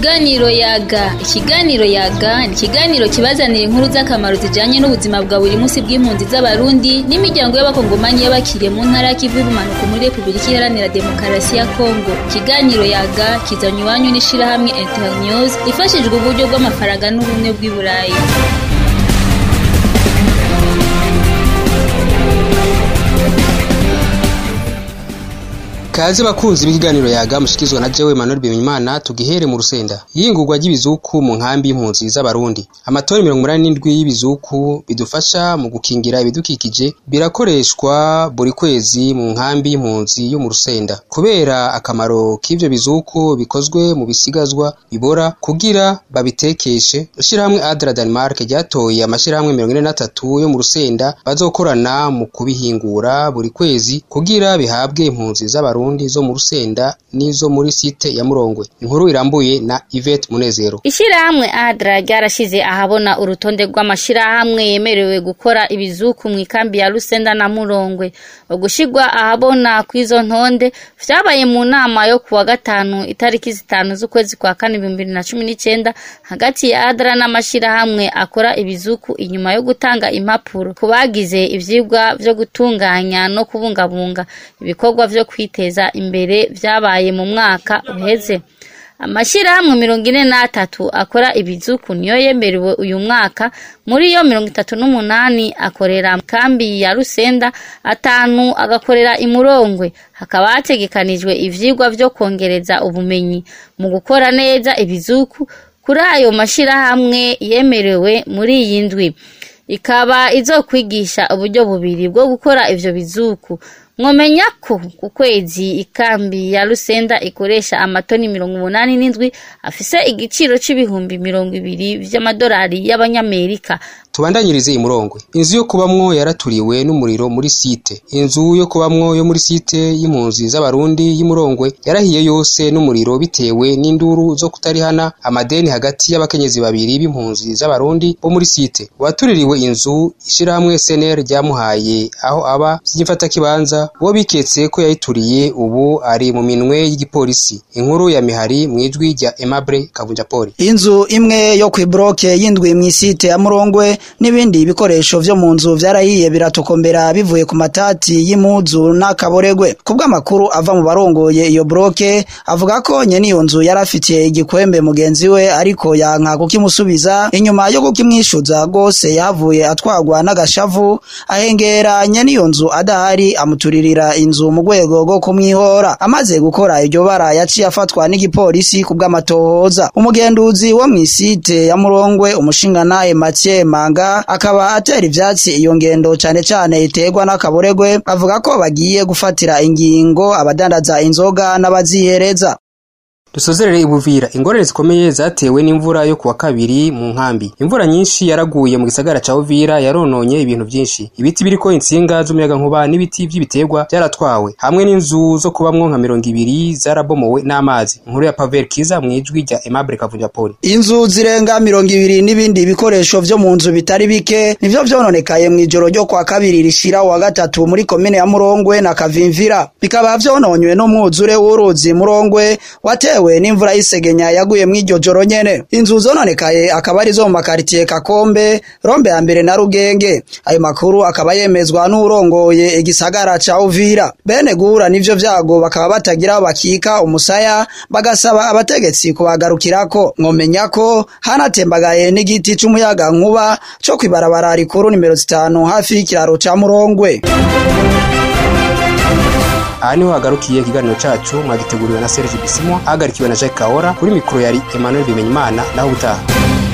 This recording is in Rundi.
Ikiganiro yaga ikiganiro yaga ni ikiganiro kibazanira inkuru z'akamaro zijanye n'ubuzima bwa buri munsi bw'impunzi z'abarundi n'imiryango y'abakongomani y'abakiriye mu ntara y'ikivu y'ubumanuko muri Repubulika Iharanira Demokarasi ya Kongo ikiganiro yaga kizanywe iwanyu n'ishirahamwe Internews ifashijwe uburyo bw'amafaranga n'ubumwe bw'i Burayi Kaze bakunzi b'ikiganiro yaga mushikizwa na jewe Emmanuel Bimenyimana tugihere mu rusenda. Yingurwa ry'ibizuku mu nkambi y'impunzi z'abarundi. Amatoni 87 y'ibizuku bidufasha mu gukingira ibidukikije birakoreshwa buri kwezi mu nkambi y'impunzi yo mu rusenda. Kubera akamaro k'ivyo bizuku bikozwe mu bisigazwa bibora kugira babitekeshe, ishirahamwe Adra Denmark ryatoye amashirahamwe 43 yo mu rusenda bazokorana mu kubihingura buri kwezi kugira bihabwe impunzi z'abarundi Burundi zo mu Rusenda n'izo muri site ya Murongwe. Inkuru irambuye na Yvette Munezero. Ishirahamwe Adra ryarashize ahabona urutonde rw'amashirahamwe yemerewe gukora ibizuku mu ikambi ya Rusenda na Murongwe. Ugushirwa ahabona kw'izo ntonde vyabaye mu nama yo kuwa gatanu itariki zitanu z'ukwezi kwa kane ibihumbi bibiri na cumi n'icenda hagati ya Adra n'amashirahamwe akora ibizuku inyuma yo gutanga impapuro ku bagize ivyigwa vyo gutunganya no kubungabunga ibikorwa vyo kwiteza imbere vyabaye mu mwaka uheze amashirahamwe mirongo ine n'atatu akora ibizuku niyo yemerewe uyu mwaka muri yo mirongo itatu n'umunani akorera kambi ya rusenda atanu agakorera imurongwe hakaba hategekanijwe ivyigwa vyo kongereza ubumenyi mu gukora neza ibizuku kuri ayo mashirahamwe yemerewe muri iyi ndwi ikaba izokwigisha uburyo bubiri bwo gukora ivyo bizuku mwomenya ko ku kwezi ikambi ya Rusenda ikoresha amatoni mirongo umunani n'indwi afise igiciro c'ibihumbi mirongo ibiri vy'amadolari y'abanyamerika Tubandanyirize imurongwe. Inzu yo kubamwo yaraturiwe n'umuriro muri site. Inzu yo kubamwo yo muri site y'impunzi z'abarundi y'imurongwe yarahiye yose n'umuriro bitewe n'induru zo kutarihana amadeni hagati y'abakenyezi babiri b'impunzi z'abarundi bo muri site. Watuririwe inzu ishirahamwe SNR ryamuhaye aho aba vy'imfata kibanza uwo biketse ko yayituriye ubu ari mu minwe y'igipolisi. Inkuru ya mihari mwijwi rya Aimable Kavunjapoli. Inzu imwe yo kwibroke yindwi mw'isite ya Murongwe n'ibindi bikoresho vyo mu nzu vyarahiye biratokombera bivuye ku matati y'impuzu n'akaboregwe kubw'amakuru ava mu barongoye iyo broke avuga ko nyene iyo nzu yarafitiye igikwembe mugenzi we ariko yanka kukimusubiza inyuma yo kukimwishuza rwose yahavuye atwagwa n'agashavu ahengera nyene iyo nzu adahari amuturirira inzu mu rwego rwo kumwihora amaze gukora iryo bara yaciye afatwa n'igipolisi kubw'amatohoza umugenduzi wo mw'isite ya Murongwe umushinganaye Mathieu Manga akaba atera ivyatsi iyo ngendo cane cane iterwa n'akaboregwe avuga ko bagiye gufatira ingingo abadandaza inzoga n'abazihereza Dusozerere ibuvira ingorane zikomeye zatewe n'imvura yo kuwa kabiri mu nkambi. Imvura nyinshi yaraguye mu gisagara ca Uvira yarononye ibintu vyinshi. Ibiti biriko intsinga z'umuyaga nkuba n'ibiti vy'ibiterwa vyaratwawe hamwe n'inzu zo kubamwo nka mirongo ibiri zarabomowe n'amazi. Inkuru ya Pavel Kiza mwijwi rya Aimable Kavunjapoli. Inzu zirenga mirongo ibiri n'ibindi bikoresho vyo mu nzu bitari bike nivyo vyononekaye mw'ijoro ryo kwa kabiri rishira wa gatatu muri komine ya Murongwe na Kavimvira. Bikaba vyononywe n'umwuzure w'uruzi Murongwe watewe bitewe n'imvura y'isegenya yaguye mw'iryo joro nyene inzu zononekaye akaba ari zo mu makaritiye Kakombe Rombe ya mbere na Rugenge ayo makuru akaba yemezwa n'urongoye igisagara ca Uvira bene guhura n'ivyo vyago bakaba batagira bakika umusaya bagasaba abategetsi kubagarukirako mwomenya ko hanatembagaye n'igiti c'umuyaga nkuba co kwibarabara rikuru nimero zitanu hafi y'ikiraro ca Murongwe aha niho hagarukiye ikiganiro cacu mwagiteguriwe na Serge Bisimwa ahagarikiwe na Jacques Kahora kuri mikoro yari Emmanuel Bimenyimana naho ubutaha